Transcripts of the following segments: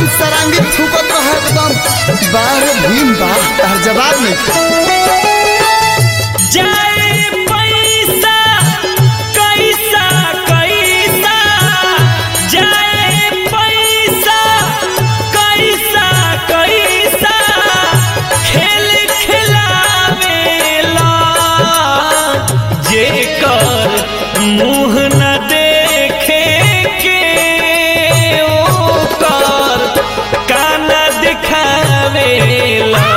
सरांगी फूकत रहे एकदम बाहर भीम बा तार जवाब नहीं जाए पैसा कैसा कैसा जाए पैसा कैसा कैसा खेल खिलावेला जेकर मुँह न देखे के ओकर कान दिखावेला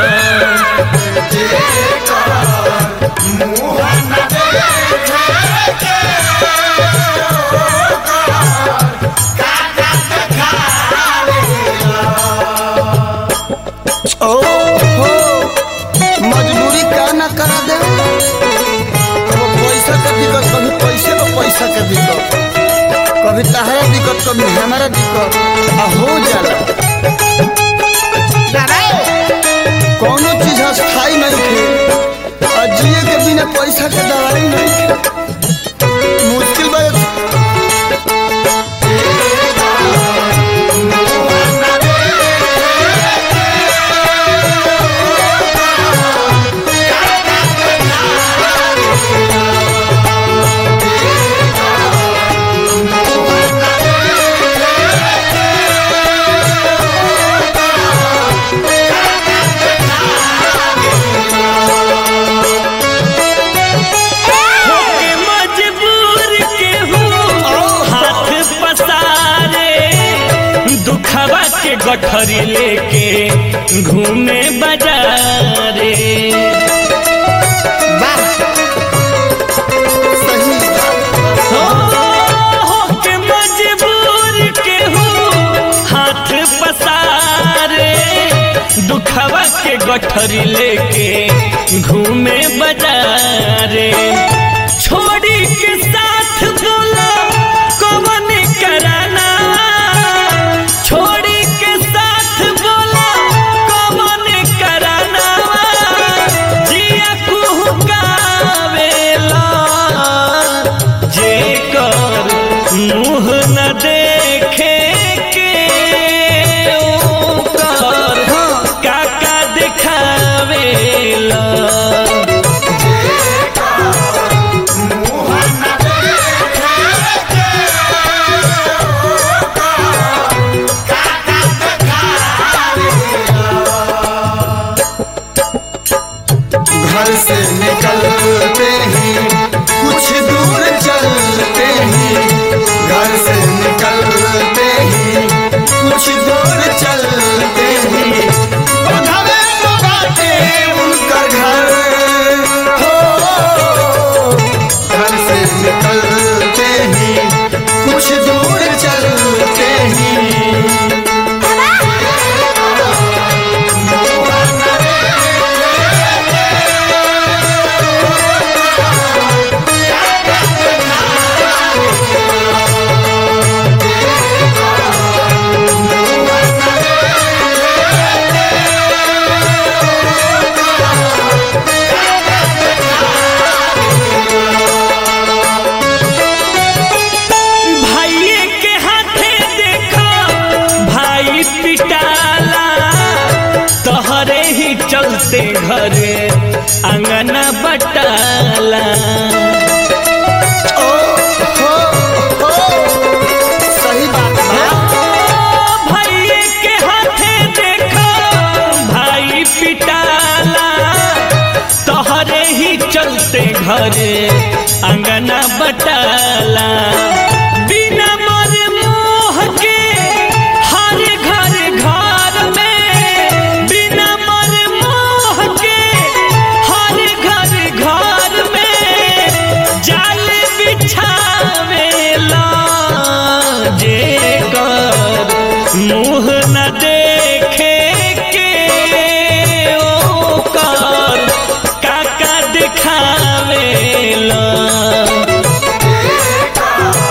ओ हो मजबूरी का ना करा दे वो पैसा का दिक्कत कभी पैसे में पैसा का दिक्कत कभी तहरा दिक्कत कभी हमारा दिक्कत आ हो जाला कोनो चीज अस्थाई नहीं थे आ जिए के बिना पैसा के दवाई नहीं थे मुश्किल बात होके मजबूर केहू हाथ पसारे दुखवा के गठरी लेके घूमे बाजारे वाह सही हो, होके मजबूर केहू हाथ पसारे दुखवा के गठरी लेके घूमे बाजारे छोड़ी के साथ बोला कौन कराना छोड़ी के साथ बोला कौन कराना जिया कुहकावेला जेकर मुँह न देखे के ओकर काका दिखावेला घर से निकलते ही कुछ दूर चलते ही घर से निकलते ही कुछ दूर चलते ही बंधवे तो बाटे उनका घर हो घर से निकलते ही कुछ दूर चलते ही भाइये के हाथे देखो भाई पिटाला तोहरे ही चलते घरे अंगना बटाला ओ हो हो सही बात बा भाइये के हाथे देखो भाई पिटाला तोहरे ही चलते घरे अंगना बटाला बिना मर मोह के हर घर घर में बिना मर मोह के हर घर घर में जाल बिछावेला जेकर मुँह न देखे के ओकर काका दिखावेला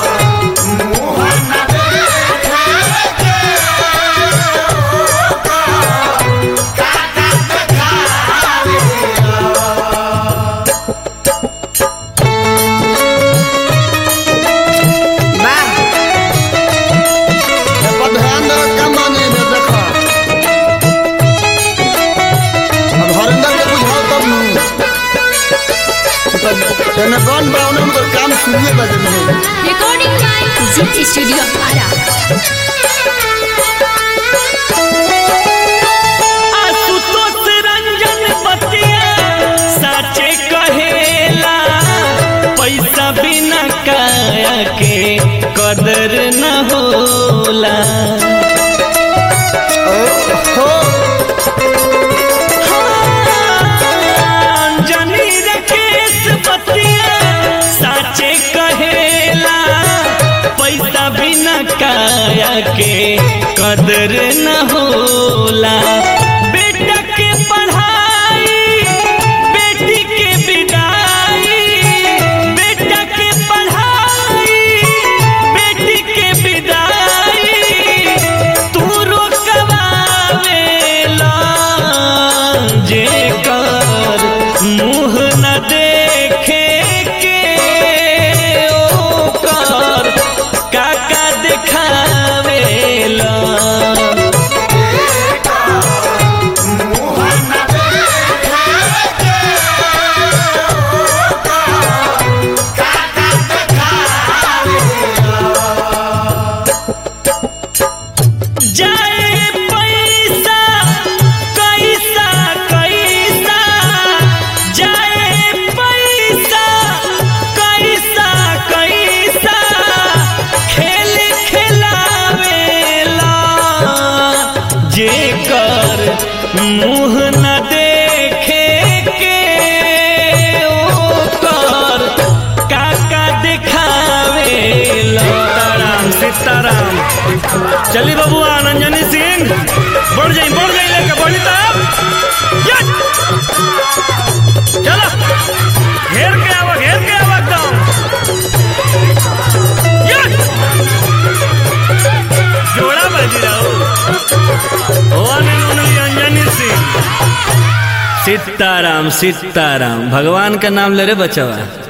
तब एने गन बा ओने उनकर काम शुरुए बजे में हो Recording by Zit Studio Ara. Ashutosh Ranjan बतिया साचे कहेला पैसा बिना काया के कदर न होला हो जनी रकेश बतिया साचे कहेला पैसा बिना काया के कदर न होला बेटा के पढ़ाई बेटी के विदाई बेटा के पढ़ाई बेटी के विदाई तू रोकवावेला जे कर मुँह न देखे के ओकर काका देखावेला जाए पैसा कैसा कैसा जाए पैसा कैसा कैसा खेल खिलावेला जेकर मुँह न देखे के ओकर काका देखावेला सीताराम सीताराम चली बाबू आनंजनी सिंह बढ़ जाई बढ़ जाई लेके बढ़ी तब यस! चलो घेर के आवा घेर के आवा एकदम यस! जोड़ा बाजी रहो one and only Anjani Singh Sitaram Sitaram भगवान का नाम ले रे बचवा